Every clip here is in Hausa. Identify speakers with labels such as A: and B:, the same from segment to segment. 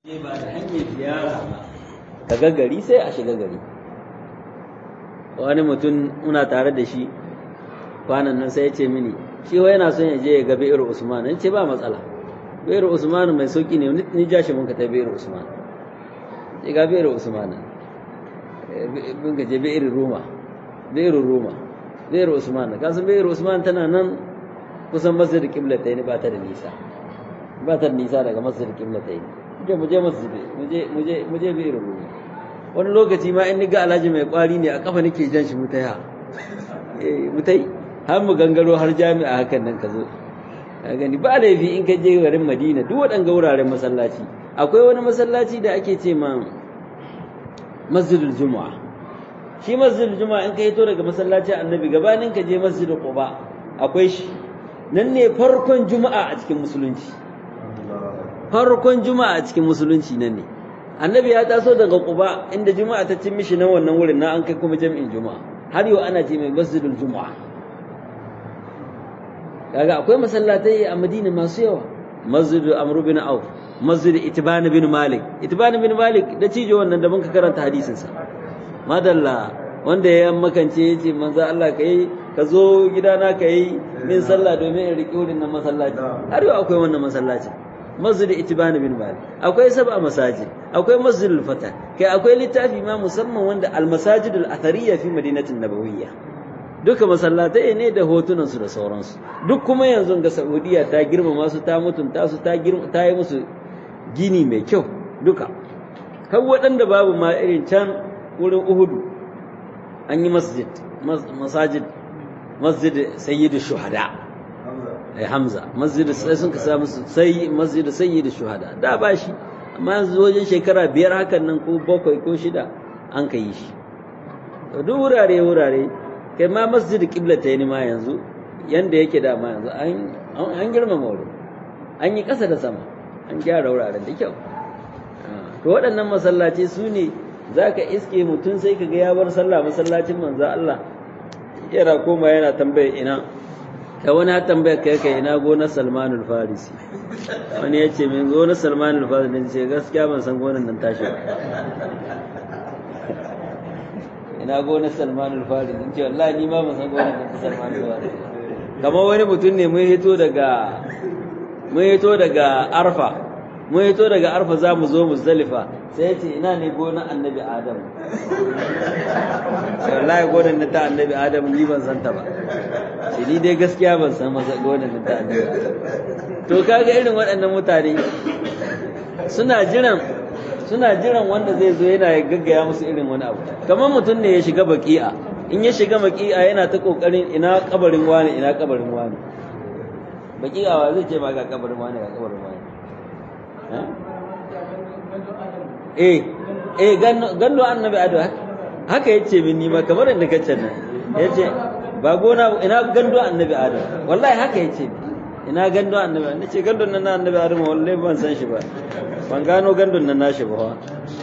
A: ba da hanyar ziyara ba ka ga gari sai a shiga gari wani mutum muna tare da shi kwanan nan sai ya ce mini shi wai yana son ya je ya ga bi'ir usman in ce ba matsala bi'ir usman mai sauki ne ni ja shi mun ka ta bi'ir usman sai ga bi'ir usman mun ka je bi'ir roma bi'ir roma bi'ir usman ka san bi'ir usman tana nan kusan masjid qiblatayn ba ta da nisa ba ta da nisa daga masjid qiblatayn je mu je masjid mu je mu je mu je bi'ir roma wani lokaci ma in ni ga alhaji mai kwari ne a kafa nake jan shi mutaya eh mutai har mu gangaro har jami'a hakan nan ka zo ka gani ba laifi in ka je garin Madina duk waɗanga wuraren masallaci akwai wani masallaci da ake ce ma Masjidul Juma'a shi Masjidul Juma'a in ka hito daga masallacin Annabi gabanin ka je Masjidul Quba akwai shi nan ne farkon Juma'a a cikin musulunci farkon Juma'a a cikin musulunci nan ne Annabi ya taso daga Quba inda Juma'a ta cin mishi nan wannan wurin na an kai kuma jami'in Juma'a har yau ana ce mai Masjidul Juma'a kaga akwai masallatai a Madina masu yawa Masjid Amr bin Auf Masjid Itban bin Malik Itban bin Malik da cijo wannan da muka karanta hadisin sa madalla wanda ya makance yace manzo Allah kai ka zo gidana kai min sallah domin in riƙe wurin nan masallaci har yau akwai wannan masallaci Masjid Itban bin Malik akwai sab'a masajid akwai Masjid al-Fatah kai akwai littafi ma musamman wanda al-masajid al-athariyya fi madinatin nabawiyyah duka masallatai ne da hotunansu da sauransu duk kuma yanzu ga saudiya ta girmama su ta mutunta su ta ta yi musu gini mai kyau duka har waɗanda babu ma irin can wurin uhudu an yi masjid masajid masjid sayyidu shuhada ai hamza masjid sai sun kasa musu sai masjid sayyidu shuhada da ba shi amma yanzu wajen shekara biyar hakan nan ko bakwai ko shida an ka yi shi duk wurare wurare kai ma masjid kibla ta yi ma yanzu yanda yake da ma yanzu an girmama wurin an yi ƙasa da sama an gyara wuraren da kyau to waɗannan masallaci su ne za ka iske mutum sai ka ga ya bar sallah masallacin manzo Allah yana koma yana tambaya ina da wani ha tambaya kai kai ina gonar Salmanul Farisi wani ya ce min gonar Salmanul Farisi ne ce gaskiya ban san gonar nan tashi ba ina gonar salmanul faris in ce wallahi ni ma ban san gonar da salmanul faris kamar wani mutum ne mun hito daga mun hito daga arfa mun hito daga arfa za mu zo muzdalifa sai ya ce ina ne gonar annabi adam sai wallahi gonar na ta annabi adam ni ban san ta ba sai ni dai gaskiya ban san masa gonar na ta annabi adam to kaga irin waɗannan mutane suna jiran suna jiran wanda zai zo yana gaggaya musu irin wani abu kamar mutum ne ya shiga baki'a in ya shiga baki'a yana ta kokarin ina kabarin wani ina kabarin wani baki'a wa zai ce ba ga kabarin wani ga kabarin wani eh eh gando annabi ado haka yace min ni ma kamar inda kace nan yace ba gona ina gando annabi ado wallahi haka yace ina gando annabi nace gandon nan annabi ado wallahi ban san shi ba ban gano gandun nan nashi ba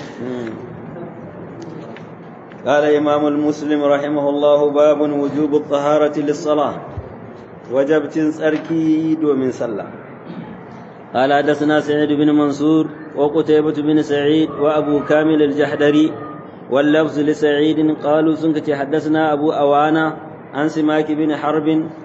A: قال إمام المسلم رحمه الله باب وجوب الطهارة للصلاة وجب تنسركي ومن صلى قال حدثنا سعيد بن منصور وقتيبة بن سعيد وأبو كامل الجحدري واللفظ لسعيد قالوا سنكت حدثنا أبو أوانا عن سماك بن حرب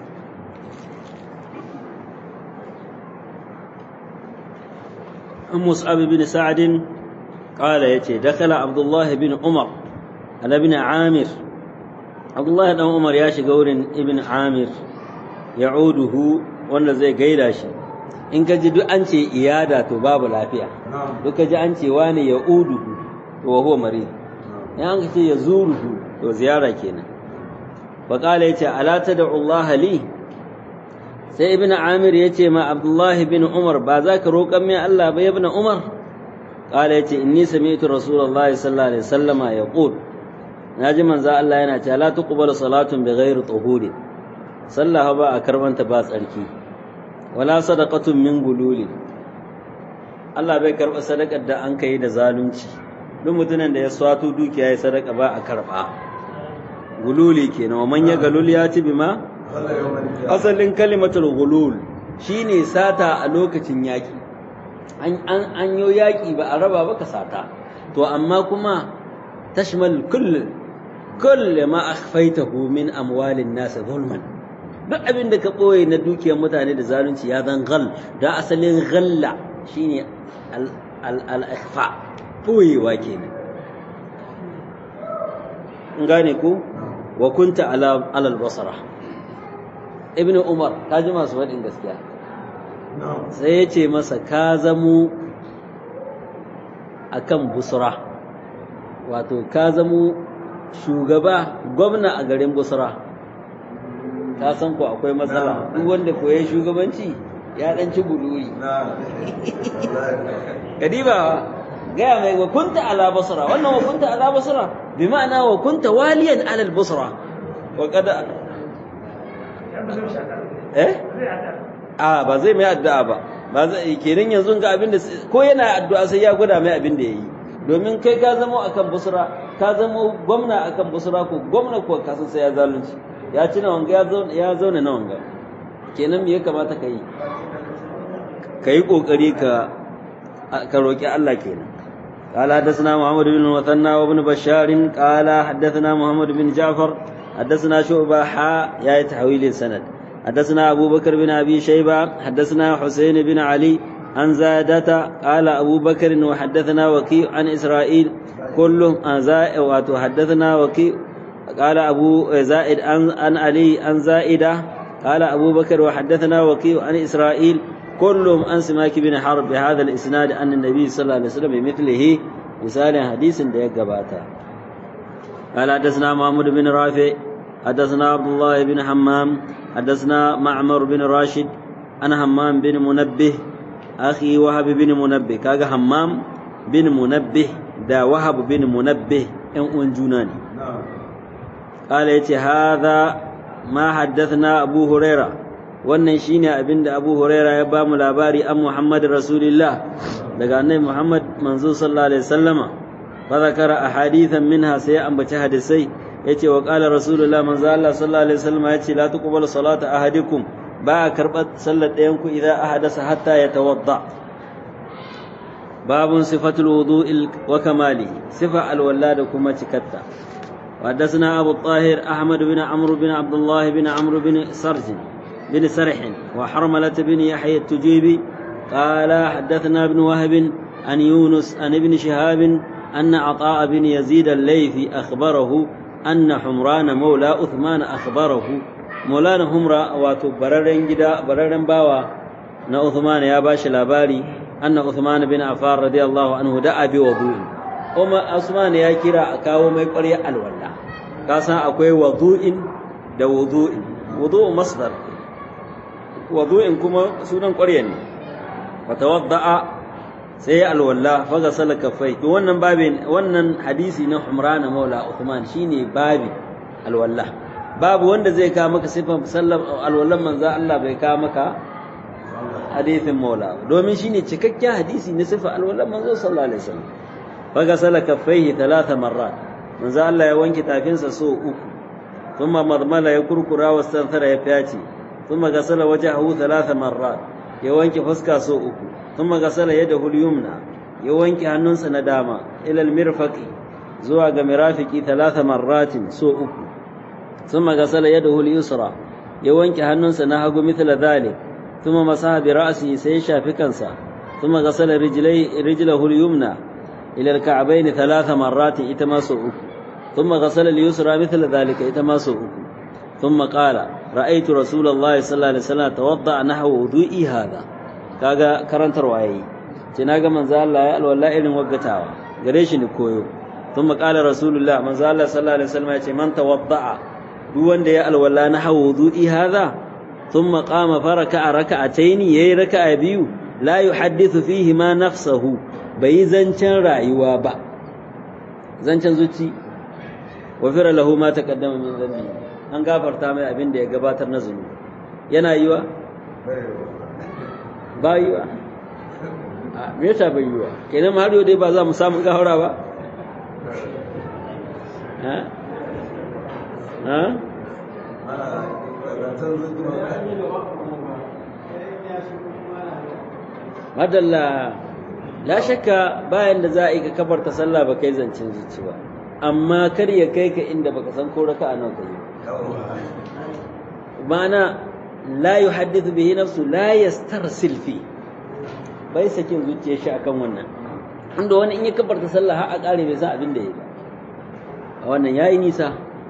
A: مصعب بن سعد قال يتي دخل عبد الله بن عمر على ابن عامر عبد الله بن عمر يا شغور ابن عامر يعوده wanda zai gaida shi in ka ji duk an ce iyada to babu lafiya duk ka ji an ce wani ya uduhu to wa huwa marid in an ce ya zuruhu to ziyara kenan fa qala yace ala tad'u Allah li sai ibn amir ya ce ma abdullahi bin umar ba za ka roƙon min Allah ba ibn umar qala yace inni sami'tu rasulullahi sallallahu alaihi wasallama yaqul naji manzo Allah yana cewa la tuqbalu salatun bighairi tuhuri sallah ba a karbanta ba tsarki wala sadaqatun min gululi Allah bai karba sadakar da an kai da zalunci duk mutumin da ya swato dukiya ya sadaka ba a karba gululi kenan wa man ya galul ya ci bima asalin kalimatul gulul shine sata a lokacin yaki an yi yaƙi ba a raba ba ka sata to amma kuma tashmal kull kull ma akhfaytahu min amwalin nas zulman duk abin da ka ɓoye na dukiyar mutane da zalunci ya zan gal da asalin galla shine al-ikhfa ɓoyewa kenan gane ku wa kunta ala alal basara ibnu umar ka ji masu faɗin gaskiya sai ya ce masa ka zamo akan busra wato ka zamo shugaba gwamna a garin busra ka san ko akwai matsala duk wanda koyi shugabanci ya dan ci guduri kadiba gaya mai wa kunta ala basra wannan wa kunta ala basra bi ma'ana wa kunta waliyan ala al basra wa kada eh a ba zai mai addu'a ba ba zai kenan yanzu ga abin da ko yana addu'a sai ya gwada mai abin da yayi domin kai ka zama akan busra ka zama gwamna akan busra ko gwamna ko ka san sai ya zalunci ya ci na wanga ya zauna na wanga kenan me ya kamata ka yi ka yi ƙoƙari ka ka roƙi Allah kenan قال حدثنا محمد بن المثنى وابن بشار قال حدثنا محمد بن جعفر حدثنا شعبة حاء يا تحويل السند حدثنا أبو بكر بن أبي شيبة حدثنا حسين بن علي عن زادة قال أبو بكر وحدثنا وكيع عن إسرائيل كلهم وحدثنا وكيع قال أبو زائد عن, عن علي عن زائدة قال أبو بكر وحدثنا وكيع عن إسرائيل كلهم عن سماك بن حرب بهذا الإسناد أن النبي صلى الله عليه وسلم بمثله مثال حديث ديك باتا قال حدثنا محمود بن رافع حدثنا عبد الله بن حمام حدثنا معمر بن راشد أنا حمام بن منبه أخي وهب بن منبه كاغا حمام بن منبه دا وهب بن منبه إن أنجوناني قال يتي هذا ما حدثنا أبو هريرة wannan shine abin da Abu Huraira ya ba mu labari an Muhammad Rasulullah daga annabi Muhammad manzo sallallahu alaihi wasallama fa zakara ahadithan minha sai ambaci hadisai yace wa qala Rasulullah manzo Allah sallallahu alaihi wasallama yace la tuqbalu salatu ahadikum ba a karɓar sallar ɗayan ku idan ahadasa hatta ya tawadda babun sifatul wudu'il wa kamali sifa alwala da kuma cikatta وحدثنا أبو الطاهر أحمد بن عمرو بن عبد الله بن عمرو بن سرج بن سرح وحرملة بن يحيى التجيبي قال حدثنا ابن وهب عن يونس عن ابن شهاب أن عطاء بن يزيد الليثي أخبره أن حمران مولى عثمان أخبره مولانا همرا واتو بررن جدا بررن باوا نا عثمان يا باش لاباري أن عثمان بن عفان رضي الله عنه دعا بوضوء وما عثمان يا كرا أكاو ما يقري الولا كاسا أكوي وضوء da wudu'in wudu'u masdar wudu'in kuma sunan ƙwarya ne wa tawadda'a sai alwalla fa gasala kaffai to wannan babin wannan hadisi na Humran Maula Uthman shine babin alwalla babu wanda zai kawo maka sifan sallar alwallan manzo Allah bai kawo maka hadisin Maula domin shine cikakken hadisi na sifan alwallan manzo sallallahu alaihi wasallam fa gasala kaffaihi thalatha marrat manzo Allah ya wanke tafinsa so uku ثم مضمل يكركر واستنثر يفياتي ثم غسل وجهه ثلاث مرات يوانك فسكا سو uku ثم غسل يده اليمنى يوانك hannunsa na dama ila المرفق zuwa ga mirafiki ثلاث مرات سو uku ثم غسل يده اليسرى يوانك hannunsa na hagu مثل ذلك ثم مسح برأسه sai shafi kansa ثم غسل رجلي رجله اليمنى إلى الكعبين ثلاث مرات ita ma so uku ثم غسل اليسرى مثل ذلك يتماسه ثم قال رأيت رسول الله صلى الله عليه وسلم توضأ نحو وضوئي هذا kaga karantarwa yayi ce naga manzo Allah ya alwala irin waggatawa gare shi ni koyo thumma qala rasulullah manzo Allah sallallahu alaihi wasallam ya ce man tawadda'a duk wanda ya alwala na hawo wudu'i hadha thumma qama faraka raka'atayn yayi raka'a biyu la yuhaddithu fihi ma nafsuhu bai zancen rayuwa ba zancen zuci wafira lahu ma taqaddama min dhanbi an gafarta mai abin da ya gabatar na zunubi yana yiwa ba yiwa a me yasa bai yiwa kenan har yau dai ba za mu samu gafara ba ha ha madalla la shakka bayan da za a yi ka kabarta sallah ba kai zancen zuci ba amma kar ya kai ka inda baka san ko raka'a nawa kai ma'ana la yuhaddithu bihi nafsu la yastarsil fi bai sakin zuciyar shi akan wannan inda wani in ya kabarta sallah har a kare bai san abin da ya ba a wannan yayi nisa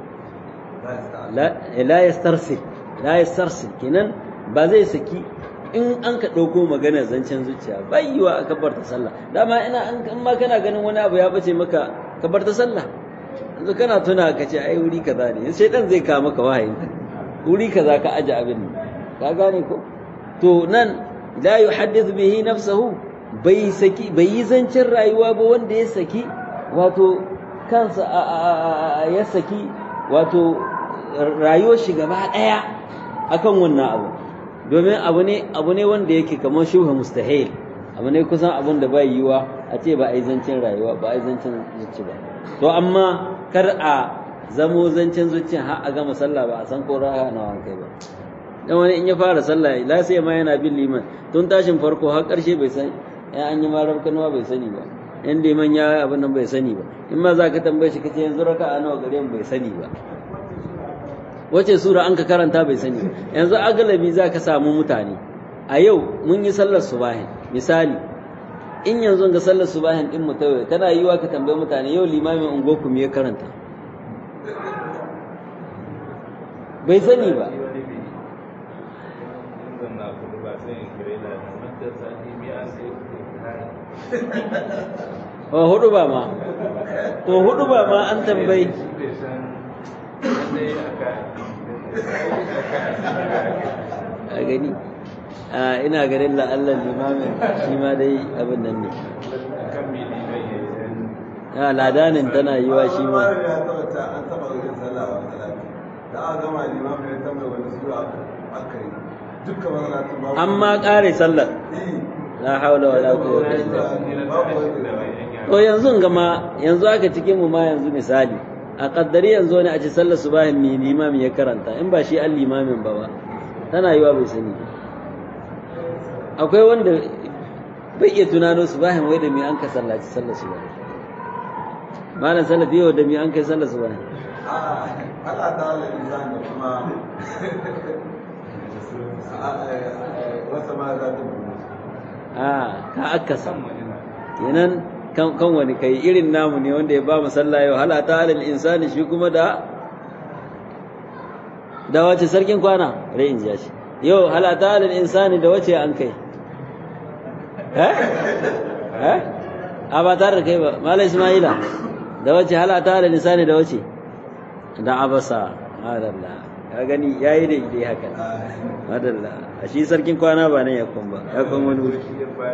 A: la yastarsil la yastarsil kenan ba zai saki in an ka ɗauko magana zancen zuciya bai yiwa a kabarta sallah dama ina an ma kana ganin wani abu ya bace maka kabarta sallah yanzu kana tuna ka ce ai wuri kaza ne sai dan zai kawo maka wahayin wuri kaza ka aje abin ka gane ko to nan la yuhaddith bihi nafsahu bai saki bai yi zancen rayuwa ba wanda ya saki wato kansa ya saki wato rayuwar shi gaba daya akan wannan abu domin abu ne abu ne wanda yake kamar shubha mustahil abu ne kusan abun da bai yiwa a ce ba a yi zancen rayuwa ba a yi zancen zuci ba to amma kar a zamo zancen zuciya har a gama sallah ba a san ko raha na kai ba dan wani in ya fara sallah la sai ma yana bin liman tun tashin farko har karshe bai san ya an yi marar kanuwa bai sani ba in liman ya abin nan bai sani ba in ma za ka tambaye shi kace yanzu raka'a nawa gare mu bai sani ba wace sura an ka karanta bai sani yanzu agalabi za ka samu mutane a yau mun yi sallar subahin misali in yanzu ga sallar subahin din mutawai tana yiwa ka tambaye mutane yau limamin ungoku me ya karanta bai sani ba Oh, hudu ba ma to hudu ba ma an tambayi a gani a ina ganin la'allar limamin shi ma dai abin nan ne a ladanin tana yi wa shi ma amma ƙare sallar la haula wala quwwata illa billah to yanzu gama yanzu aka cikin mu ma yanzu misali a kaddari yanzu ne a ci sallar subahin mai limami ya karanta in ba shi an limamin ba ba tana yiwa bai sani akwai wanda bai iya tunano subahin wai da mai an ka sallaci sallar subahin malam salafi yau da mai an kai sallar subahin
B: Allah ta halin insan da kuma wasa ma za ta
A: a ka akasa kenan kan wani kai irin namu ne wanda ya ba mu sallah yau halata alal insani shi kuma da da wace sarkin kwana rai in ji shi yau halata alal insani da wace an kai eh eh a ba tare da kai ba malai ismaila da wace halata alal insani da wace da abasa madalla ka gani yayi da idai haka madalla a shi sarkin kwana ba nan ya kun ba ya kun wani wuri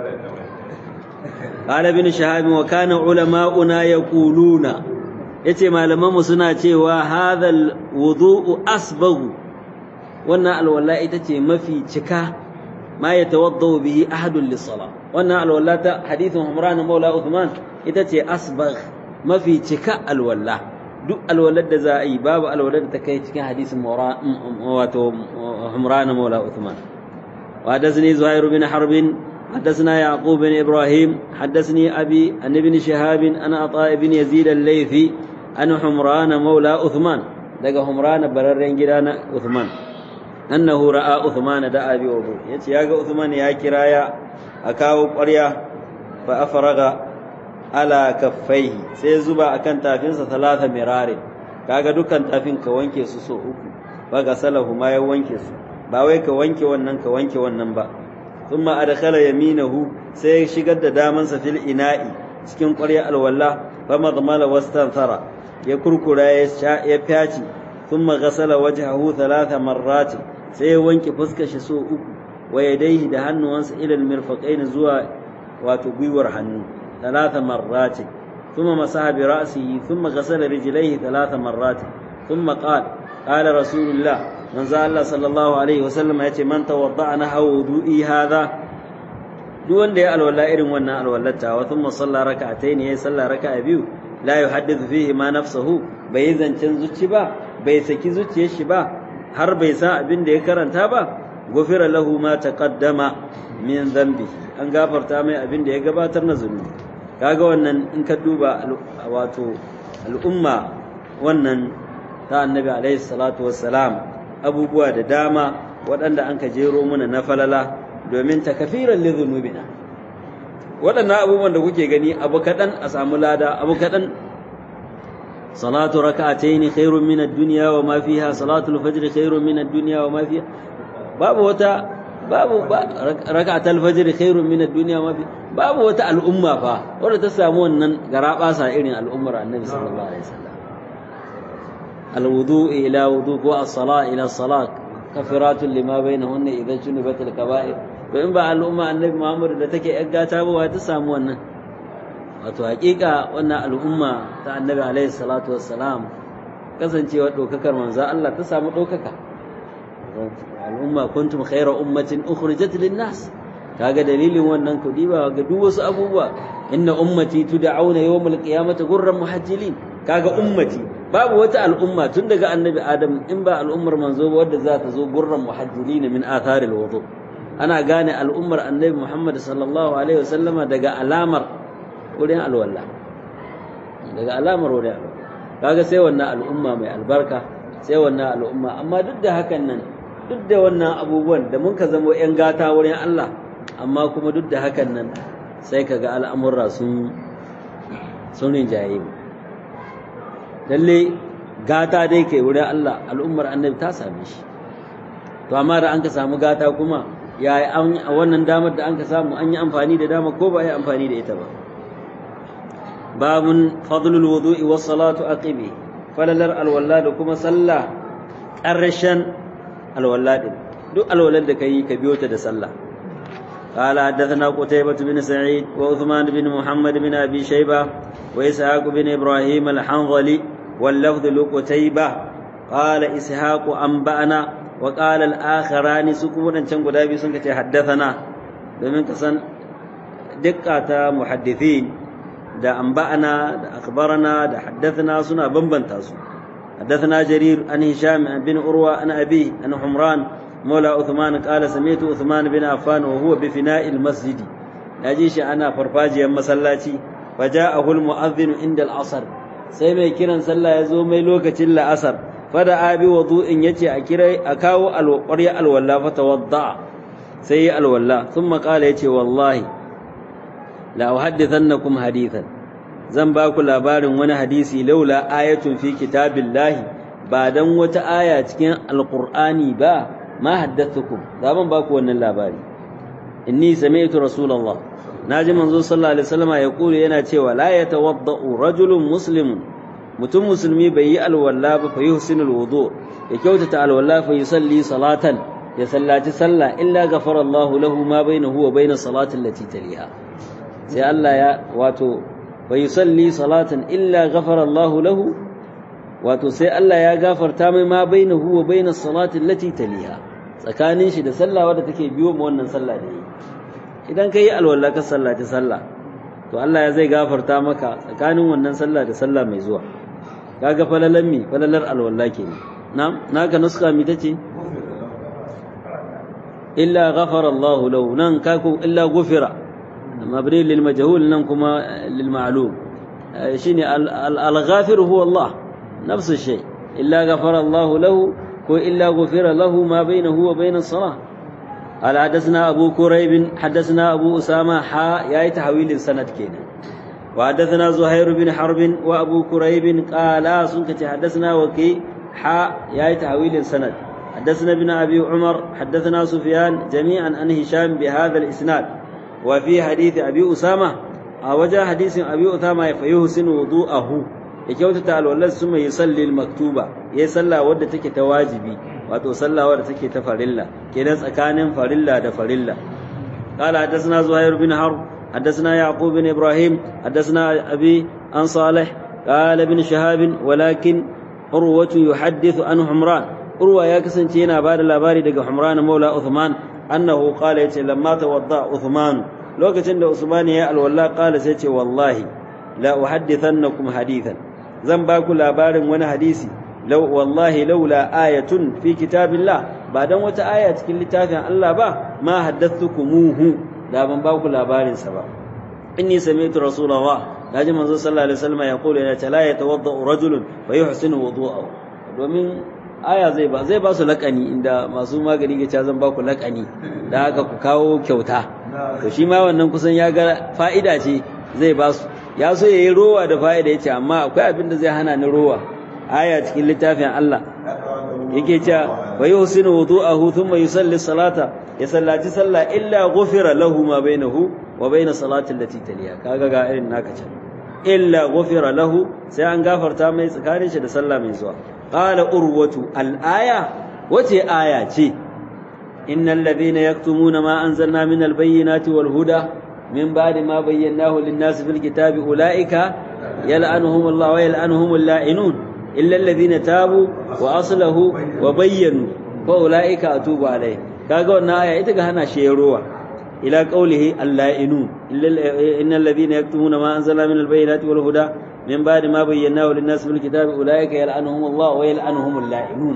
A: قال ابن شهاب وكان علماؤنا يقولون yace malamanmu suna cewa hadhal wudu'u asbaghu wannan alwala ita ce mafi cika ma yatawaddau bihi ahadun lis-salah wannan alwala ta hadithun Umran Maula Uthman ita ce asbagh mafi cika alwala duk alwalar da za a yi babu alwalar da ta kai cikin hadisin wato Umran Maula Uthman wa dazni Zuhair bin Harbin حدثنا يعقوب بن إبراهيم حدثني أبي عن ابن شهاب أن عطاء بن يزيد الليثي أن حمران مولى عثمان لقى حمران بررين جيران عثمان أنه رأى عثمان دعا بوضوء يتي يا عثمان يا كرايا أكاو قرية فأفرغ على كفيه سيزبا أكن تافين ثلاثة مرار kaga dukkan tafin ka wanke su so uku ba ga salahu ma ya wanke su ba wai ka wanke wannan ka wanke wannan ba ثم أدخل يمينه سيشقد دامن في الإناء cikin ƙwarya alwala famadmala wastanthara ya kurkura ya fyaci thumma ghasala wajhahu thalatha marrat sai ya wanke fuskar shi so uku wa yadayhi da hannuwansa ila almirfaqain zuwa wato gwiwar hannu thalatha marrat thumma masaha bi ra'sihi thumma ghasala rijlaihi thalatha marrat thumma qala qala rasulullah manzo Allah sallallahu alaihi wasallam ya ce man tawadda'a na wudu'i hadha duk wanda ya alwala irin wannan alwallata wa thumma salla rak'atayn ya salla raka'a biyu la yuhaddithu fihi ma nafsuhu bai zancen zuci ba bai saki zuciyar shi ba har bai san abin da ya karanta ba gufira lahu ma taqaddama min dhanbihi an gafarta mai abin da ya gabatar na zunubi kaga wannan in ka duba wato al'umma wannan ta annabi alaihi salatu wassalam abubuwa da dama waɗanda an ka jero muna na falala domin takafiran li dhunubina waɗannan abubuwan da kuke gani abu kaɗan a samu lada abu kaɗan salatu raka'ataini khairun min ad-dunya wa ma fiha salatu al-fajr khairun min ad-dunya wa ma fiha babu wata babu raka'atul fajr khairun min ad-dunya wa ma fiha babu wata al'umma fa wanda ta samu wannan garabasa irin al'ummar annabi sallallahu alaihi wasallam al-wudu ila wudu wa as-salat ila salat kafiratun lima bainahunna idza junibat al-kaba'ir to in ba al'umma annabi Muhammad da take yar gata ba ta samu wannan wato hakika wannan al'umma ta annabi alaihi salatu wassalam kasancewa dokakar manzo Allah ta samu dokaka al'umma kuntum khayra ummatin ukhrijat lin-nas kaga dalilin wannan kudi ba ga duk wasu abubuwa inna ummati tud'auna yawmal qiyamati gurran muhajjilin kaga ummati babu wata al'umma tun daga annabi adam in ba al'ummar manzo wadda za ta zo gurran muhajjilin min atharil wudu' ana gane al'ummar annabi Muhammad sallallahu Alaihi wasallama daga alamar wurin alwala daga alamar wurin alwala kaga sai wannan al'umma mai albarka sai wannan al'umma amma duk da hakan nan duk da wannan abubuwan da mun ka zama ‘yan gata wurin Allah amma kuma duk da hakan nan sai ka ga al'amurra sun sun rinjaye lalle gata dai kai wurin Allah al'ummar annabi ta same shi to amma da an ka samu gata kuma ya yi a wannan damar da an ka samu an yi amfani da dama ko ba yi amfani da ita ba babun fadlul wudu'i was salatu aqibi falalar alwala da kuma sallah ƙarshen alwala din duk alwalar da kai ka biyo ta da sallah قال حدثنا قتيبة بن سعيد وعثمان بن محمد بن أبي شيبة وإسحاق بن إبراهيم الحنظلي واللفظ لقتيبة قال إسحاق أنبأنا وقال الآخران سكونا can guda biyu sun kace haddathana domin ka san dikkata muhaddithin da anba'ana da akhbarana da haddathana suna bambanta su haddathana jarir an hisham bin urwa an abi an humran مولى عثمان قال سمعت عثمان بن عفان وهو بفناء المسجد ناجي shi ana farfajiyar masallaci فجاءه المؤذن عند العصر sai mai kiran sallah ya zo mai lokacin la'asar fada abi wudu'in yace a kira a kawo alwaqriya alwalla fa tawadda sai ya alwalla thumma qala yace wallahi la uhaddithannakum hadithan zan ba ku labarin wani hadisi laula ayatun fi kitabillahi ba dan wata aya cikin alqur'ani ba ma haddathukum da ban ba ku wannan labari inni sami'tu rasulullah naji manzo sallallahu alaihi wasallam ya kula yana cewa la yatawaddau rajulun muslimun mutum musulmi bai yi alwala ba fa yuhsinul wudu ya kyautata alwala fa yusalli salatan ya sallaci sallah illa ghafara Allah lahu ma bainahu wa bainas salati allati taliha sai Allah ya wato fa yusalli salatan illa ghafara Allah lahu wato sai Allah ya gafarta mai ma bainahu wa bainas salati allati taliha tsakanin shi da sallah wadda take biyo mu wannan sallah da yi idan kai alwala ka sallaci sallah to Allah ya zai gafarta maka tsakanin wannan sallah da sallah mai zuwa kaga falalan mi falalar alwala kenan na'am naka nuska mi tace illa ghafara Allah lahu nan kaku illa gufira mabni lil majhul nan kuma lil ma'lum shine al ghafir huwa Allah nafsu shay illa ghafara Allah lahu ko illa gufira lahu ma bainahu wa bain as-salah قال حدثنا أبو كريب حدثنا أبو أسامة حا يا تحويل السند كينا وحدثنا زهير بن حرب وأبو كريب قال سنك حدثنا وكي حا يا تحويل السند حدثنا ابن أبي عمر حدثنا سفيان جميعا عن هشام بهذا الإسناد وفي حديث أبي أسامة وجاء حديث أبي أسامة فيحسن وضوءه يكوت تعالى والله ثم يصلي المكتوبة يصلى ودتك تواجبي wato sallah wadda take ta farilla kenan tsakanin farilla da farilla قال حدثنا زهير بن حرب حدثنا يعقوب بن ابراهيم حدثنا ابي عن صالح قال ابن شهاب ولكن عروة يحدث عن حمران عروة يا كسنتي yana bada labari daga Humran maula Uthman annahu qala yace lamma tawadda Uthman lokacin da Usman ya alwala qala sai ce wallahi la uhaddithannakum hadithan zan ba ku labarin wani hadisi لو والله لولا آية في كتاب الله ba dan wata aya cikin littafin Allah ba ma haddathukumuhu da ban ba ku labarin sa ba inni sami'tu rasulullah naji manzo sallallahu alaihi wasallam ya kula ya la yatawadda rajulun fa yuhsinu wudu'ahu domin aya zai ba zai ba su lakani inda masu magani ga zan ba ku lakani da haka ku kawo kyauta to shi ma wannan kusan ya ga fa'ida ce zai ba su ya so yayi rowa da fa'ida yace amma akwai abin da zai hana ni rowa aya cikin littafin Allah yake cewa wa yuhsinu wudu'ahu thumma yusalli salata ya sallaci sallah illa ghufira lahu ma bainahu wa bain salati allati taliya kaga ga irin naka can illa ghufira lahu sai an gafarta mai tsakanin shi da sallah mai zuwa qala urwatu al-aya wace aya ce innal ladhina yaktumuna ma anzalna min al-bayyinati wal huda min ba'di ma bayyanahu lin-nasi fil kitabi ulaika yal'anuhum Allah wa yal'anuhum al-la'inun illa alladhina tabu wa aslahu wa bayyanu fa ulaika atubu alayhi kaga wannan aya ita ga hana shi ruwa ila qawlihi al-la'inun innal ladhina yaktumuna ma anzalna min al-bayyinati wal huda من بعد ما بيناه للناس في الكتاب أولئك يلعنهم الله ويلعنهم اللاعنون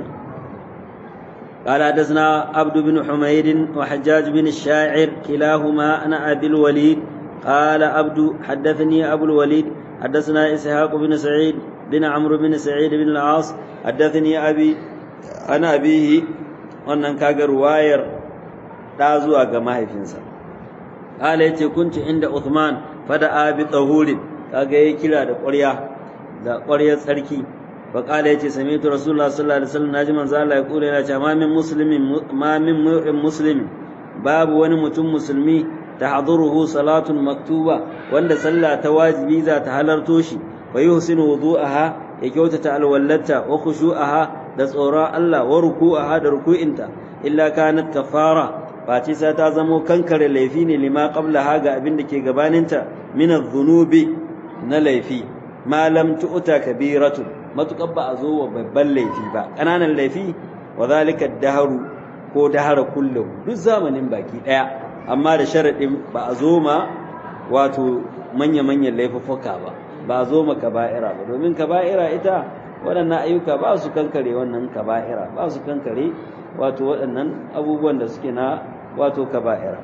A: قال حدثنا عبد بن حميد وحجاج بن الشاعر كلاهما أنا أبي الوليد قال عبد حدثني أبو الوليد حدثنا إسحاق بن سعيد بن عمرو بن سعيد بن العاص حدثني أبي أنا أبيه wannan kaga ruwayar ta zuwa ga mahaifinsa qala yace kunti inda Uthman fada abi tahurin kaga yayi kira da ƙwarya da ƙwaryar tsarki fa qala yace sami'tu rasulullah sallallahu alaihi wasallam naji manzo Allah ya kula yana cewa ma min muslimin ma min mu'min muslimin babu wani mutum musulmi tahduruhu salatun maktuba wanda sallah ta wajibi za ta halarto shi fa yuhsinu wudu'aha ya kyautata alwallata wa khushu'aha da tsoron Allah wa ruku'aha da ruku'inta illa kanat kafara face sai ta zamo kankare laifi ne lima qablaha ga abin da ke gabaninta min adh-dhunubi na laifi ma lam tu'ta kabiratu matukar ba a zo wa babban laifi ba ƙananan laifi wa zalika daharu ko dahara kullu duk zamanin baki daya amma da sharadin ba a zo ma wato manya manyan laifuffuka ba ba a zo ma kaba'ira ba domin kaba'ira ita waɗannan ayyuka ba su kankare wannan kaba'ira ba su kankare wato waɗannan abubuwan da suke na wato kaba'ira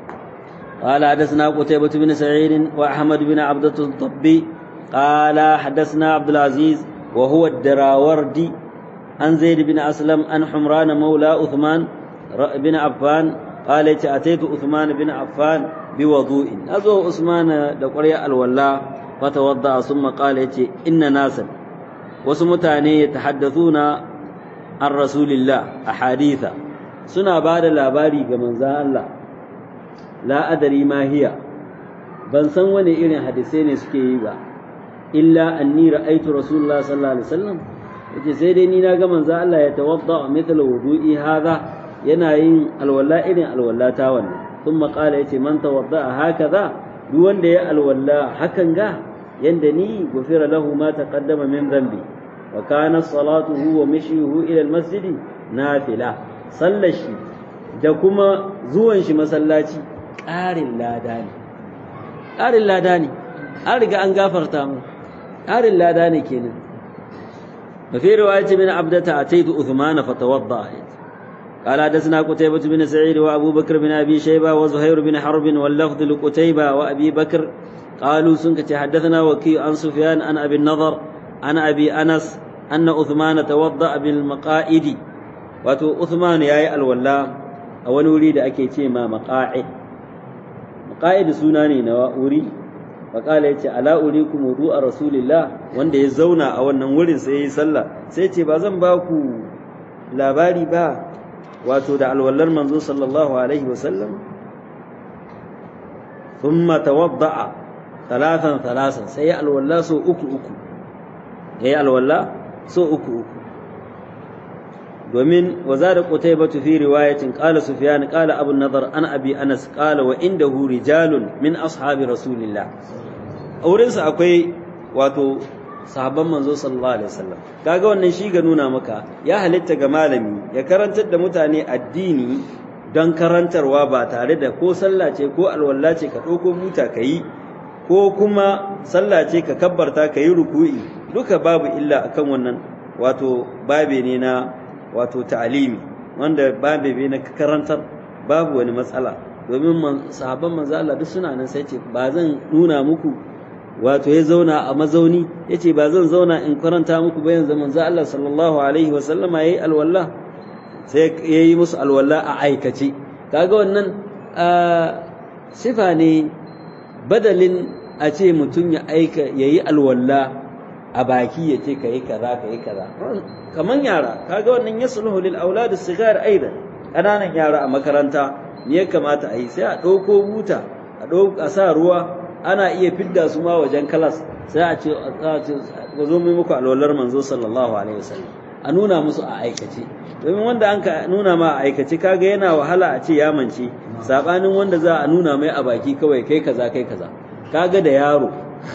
A: قال حدثنا قتيبة بن سعيد وأحمد بن عبدة الضبي قال حدثنا عبد العزيز وهو الدراوردي عن زيد بن أسلم عن حمران مولى عثمان بن عفان قال أتيت عثمان بن عفان بوضوء أزو عثمان دقريا الولا فتوضأ ثم قال إن ناسا وسمتاني يتحدثون عن رسول الله أحاديث سنا بعد لاباري كمن الله la adari ma hiya ban san wani irin hadisai ne suke yi ba illa anni ra'aytu rasulullah sallallahu alaihi wasallam yace sai dai ni na ga manzo Allah ya tawadda mithla wudu'i hadha yana yin alwala irin alwala ta wannan thumma qala yace man tawadda hakaza duk wanda ya alwala hakan ga yanda ni gufira lahu ma taqaddama min dhanbi wa kana salatuhu wa mishyuhu ila almasjid nafila sallashi da kuma zuwan shi masallaci ƙarin lada ne ƙarin lada ne an riga an gafarta mu ƙarin lada ne kenan وفي رواية من عبدة أتيت أثمان فتوضأ قال حدثنا قتيبة بن سعيد وأبو بكر بن أبي شيبة وزهير بن حرب واللفظ لقتيبة وأبي بكر قالوا سنك حدثنا وكي عن سفيان عن أبي النضر عن أبي أنس أن أثمان توضأ بالمقائد واتو أثمان يا الولا أول وليد أكيتي ما مقاعد مقاعد سناني نواوري faƙala ya ce ala urikum wudu'a rasulillah wanda ya zauna a wannan wurin sai ya yi sallah sai ce ba zan ba ku labari ba wato da alwallar manzo sallallahu alaihi wasallam thumma tawadda'a talatan talasan sai ya alwalla so uku uku ya yi alwalla so uku uku domin wa zada qutaybatu fi riwayatin qala sufyan qala abu nadar an abi anas qala wa indahu rijalun min ashabi rasulillah aurensa akwai wato sahabban manzo sallallahu alaihi wasallam kaga wannan shi ga nuna maka ya halitta ga malami ya karantar da mutane addini don karantarwa ba tare da ko sallah ce ko alwala ce ka ɗauko buta ka yi ko kuma sallah ce ka kabbarta ka yi ruku'i duka babu illa akan wannan wato babe ne na wato ta'alimi wanda babu bi na karantar babu wani matsala domin sahabban manzo Allah duk suna nan sai ce ba zan nuna muku wato ya zauna a mazauni yace ba zan zauna in karanta muku ba yanzu manzo Allah sallallahu alaihi wa sallama yayi alwala sai yayi musu alwala a aikace kaga wannan sifa ne badalin a ce mutum ya aika yayi alwala a baki ya ce kayi kaza kayi kaza kaman yara kaga wannan yasluhu lil aulad as-sigar aidan kananan yara a makaranta ne ya kamata a yi sai a ɗauko buta a a sa ruwa ana iya fidda su ma wajen kalas sai a ce a zo mai muku alwalar manzo sallallahu alaihi wasallam a nuna musu a aikace domin wanda an ka nuna ma a aikace kaga yana wahala a ce ya mance sabanin wanda za a nuna mai a baki kawai kai kaza kai kaza kaga da yaro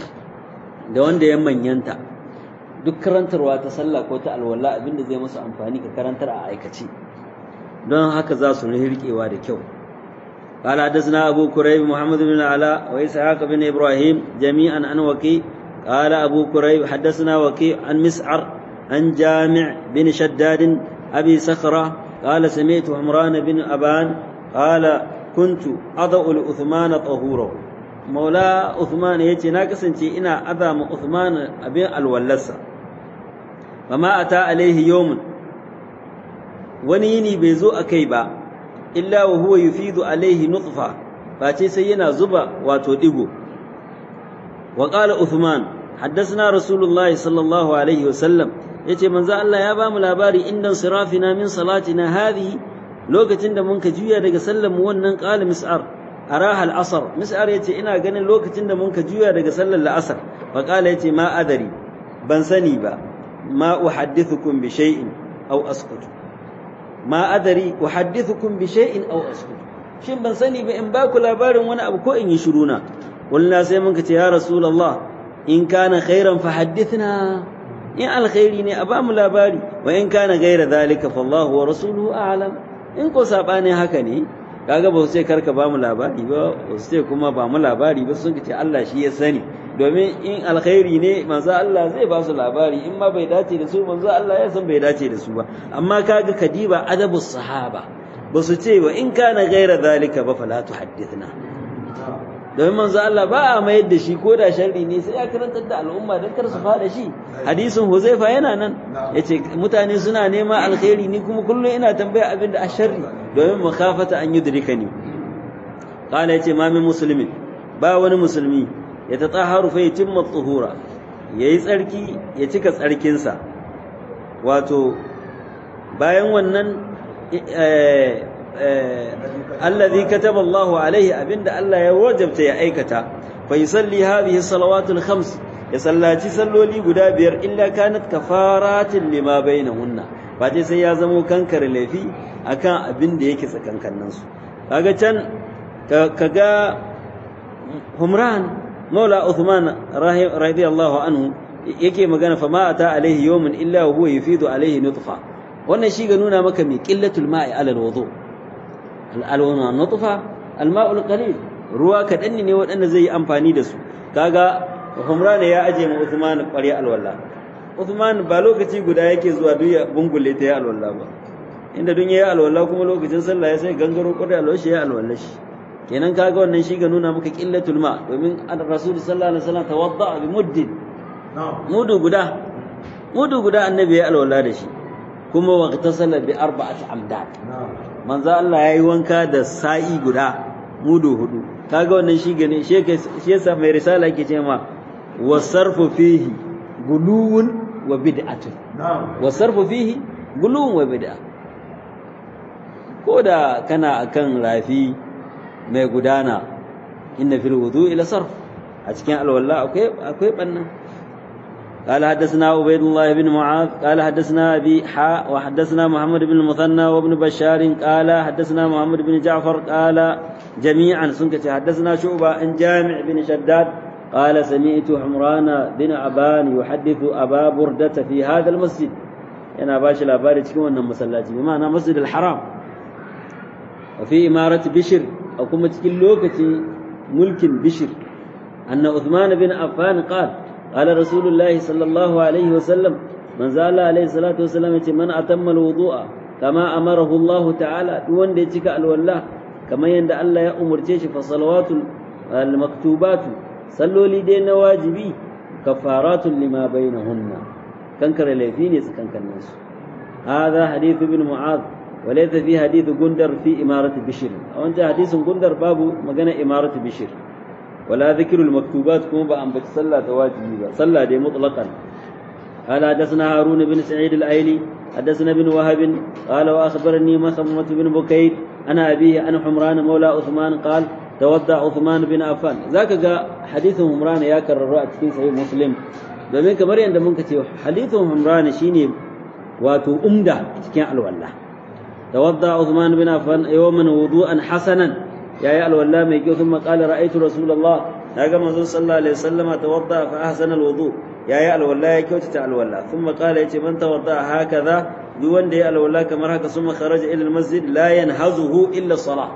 A: da wanda ya manyanta duk karantarwa ta sallah ko ta alwala abinda zai musu amfani ka karantar a aikace don haka za su rikewa da kyau قال حدثنا أبو كريب محمد بن علاء وإسحاق بن إبراهيم جميعا عن وكيع قال أبو كريب حدثنا وكيع عن مسعر عن جامع بن شداد أبي صخرة قال سمعت عمران بن أبان قال كنت أضع لعثمان طهوره مولى عثمان يتي ناقصنتي إنا أذام عثمان أبي الولسة وما أتى عليه يوم ونيني بيزو أكيبا illa wa huwa yufidu alaihi nutfa face sai yana zuba wato digo wa qala uthman haddathana rasulullahi sallallahu alaihi wasallam yace manzo Allah ya bamu labari indan sirafina min salatina hadhihi lokacin da mun ka juya daga sallar mu wannan qala mis'ar araha al-asr mis'ar yace ina ganin lokacin da mun ka juya daga sallar al-asr fa qala yace ma adari ban sani ba ma uhaddithukum bi shay'in aw askutu ma adari uhaddithukum bi shay'in aw askut shin ban sani ba in ba ku labarin wani abu ko in yi shiruna wallahi sai mun ce ya rasulullah in kana khairan fa haddithna in alkhairi ne a ba mu labari wa in kana ghaira zalika fa Allah wa rasuluhu a'lam in ko sabani haka ne kaga ba su ce karka ba mu labari ba ba su ce kuma ba mu labari ba sun ce Allah shi ya sani domin in alkhairi ne manzo Allah zai ba su labari in ma bai dace da su manzo Allah ya san bai dace da su ba amma kaga kadiba adabus sahaba ba su ce wa in kana ghaira zalika ba fala tuhaddithna domin manzo Allah ba a mayar da shi ko da sharri ne sai ya karantar da al'umma don kar su fada shi hadisin Huzaifa yana nan yace mutane suna nema alkhairi ni kuma kullum ina tambaya abin da asharri domin makafata an yudrikani qala yace ma min muslimin ba wani musulmi ya tatahharu fa yatimma tuhura yayi tsarki ya cika tsarkinsa wato bayan wannan alladhi kataba Allahu alaihi abinda Allah ya wajabta ya aikata fa yusalli hadhihi salawatul khams ya sallaci salloli guda biyar illa kanat kafaratin lima bainahunna ba dai sai ya zamo kankar laifi akan abin da yake tsakankanin su kaga can kaga Humran Maula Uthman radiyallahu anhu yake magana fa ma ata alaihi yawmun illa huwa yufidu alaihi nutfa wannan shi ga nuna maka mai qillatul ma'i ala alwudu alwana nutfa alma'ul qalil ruwa kadan ne waɗanda zai yi amfani da su kaga Humran ya aje mu Uthman ƙwarya alwala Uthman ba lokaci guda yake zuwa duk ya bungule ta ya alwala ba inda dun yayi alwala kuma lokacin sallah ya sai gangaro ƙwarya alwala shi ya alwala shi kenan kaga wannan shi ga nuna maka qillatul ma domin Rasul sallallahu alaihi wasallam tawadda bi muddin mudu guda mudu guda annabi ya alwala da shi kuma waqtasala bi arba'ati amdad manzo Allah yayi wanka da sa'i guda mudu hudu kaga wannan shi gane shi shi yasa mai risala yake cewa wasarfu fihi guluwun wa bid'atun wasarfu fihi guluwun wa bid'a koda kana akan rafi mai gudana inna fil wudu'i la sarf a cikin alwala akwai akwai bannan قال حدثنا عبيد الله بن معاذ قال حدثنا أبي حاء وحدثنا محمد بن المثنى وابن بشار قال حدثنا محمد بن جعفر قال جميعا سنكت حدثنا شعبة عن جامع بن شداد قال سمعت عمران بن أبان يحدث أبا بردة في هذا المسجد أنا باشا الأباري تكون أنه مسلاتي بمعنى مسجد الحرام وفي إمارة بشر أو كما تكون لوكتي ملك بشر أن عثمان بن عفان قال قال رسول الله صلى الله عليه وسلم من زال عليه الصلاة والسلام من أتم الوضوء kama amarahu Allah ta'ala duk wanda ya cika alwala kamar yadda Allah ya umurce shi fa salawatul maktubatu salloli dai na wajibi kafaratun lima bainahunna kankare laifi ne tsakankanin su هذا حديث ابن معاذ وليس في حديث غندر في إمارة بشر أو أنت حديث غندر باب مجانا إمارة بشر ولا ذكر المكتوبات كما بأن بتصلى تواجبي صلى دي مطلقا قال حدثنا هارون بن سعيد الأيلي حدثنا بن وهب قال وأخبرني مخمة بن بكير أنا أبيه أنا حمران مولى عثمان قال تودع عثمان بن عفان ذاك جاء حديث حمران يا كرر في صحيح مسلم domin kamar yadda muka ce hadithun humran shine wato umda cikin alwala tawadda Uthman bin Affan yawman wudu'an hasanan yayi alwala mai kyau kuma qala ra'aytu rasulullah daga manzon sallallahu alaihi wasallama tawadda fa ahsana alwudu yayi alwala ya kyautata alwala kuma qala yace man tawadda hakaza duk wanda ya alwala kamar haka summa kharaja ila almasjid la yanhazuhu illa salah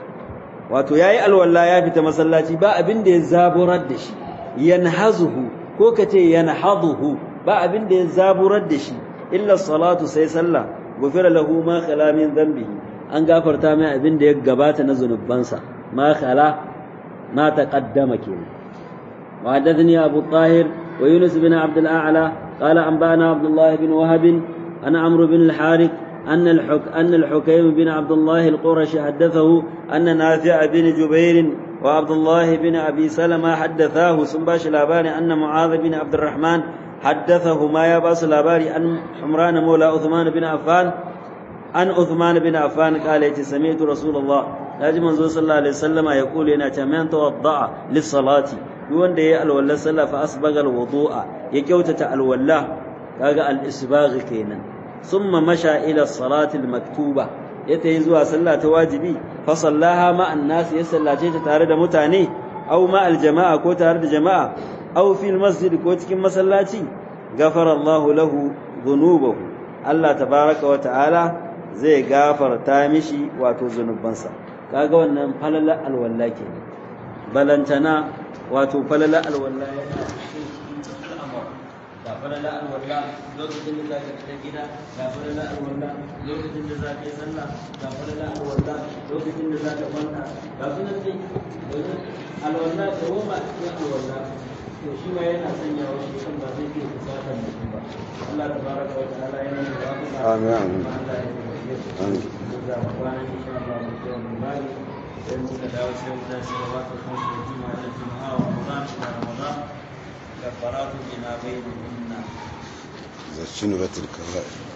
A: wato yayi alwala ya fita masallaci ba abin da ya zaburar da shi yanhazuhu ko kace yanhaduhu ba abin da ya zaburar da shi illa salatu sai sallah gufira lahu ma khala min dhanbihi an gafarta mai abin da ya gabata na zunubansa ma khala ma taqaddama kenan wa hadathani abu tahir wa yunus bin abd al-a'la qala anbana abdullah bin wahab ana amr bin al-harith أن الحك أن الحكيم بن عبد الله القرشي حدثه أن نافع بن جبير وعبد الله بن أبي سلمة حدثاه سنباش الأباني أن معاذ بن عبد الرحمن حدثه ما يباس الأباري أن حمران مولى عثمان بن عفان أن عثمان بن عفان قال سمعت رسول الله لاجم منزول صلى الله عليه وسلم يقول إن من توضع للصلاة يوان دي الولا صلى فأسبغ الوضوء يكوتة الولا كاغا الإسباغ كينا ثم مشى إلى الصلاة المكتوبة يتهزوا صلاة واجبي فصلاها مع الناس يسلى تارد متاني أو مع الجماعة كو تارد جماعة أو في المسجد كو تكين مسلاتي غفر الله له ذنوبه الله تبارك وتعالى zai gafarta mishi wato zunubansa kaga wannan falala alwalla ke balantana wato falala alwalla yana ga falala alwalla lokacin da zaka fita gida ga falala alwalla lokacin da zaka yi sallah ga falala alwalla lokacin da zaka kwanta ga sunan dai domin alwalla da goma cikin alwalla to shi ma yana sanya wa shi kan ba zai iya kusatar mutum ba Allah tabaraka wa ta'ala yana da wata
B: Amin, amin.
A: Allah ya
B: Amin.
A: za mu kwana insha Allah mu je mu bari sai muka dawo sai mu tashi da wata kan su juma'a da juma'a wa Ramadan da Ramadan كفارات بما بينهن
B: ذا الشنبة الكبائر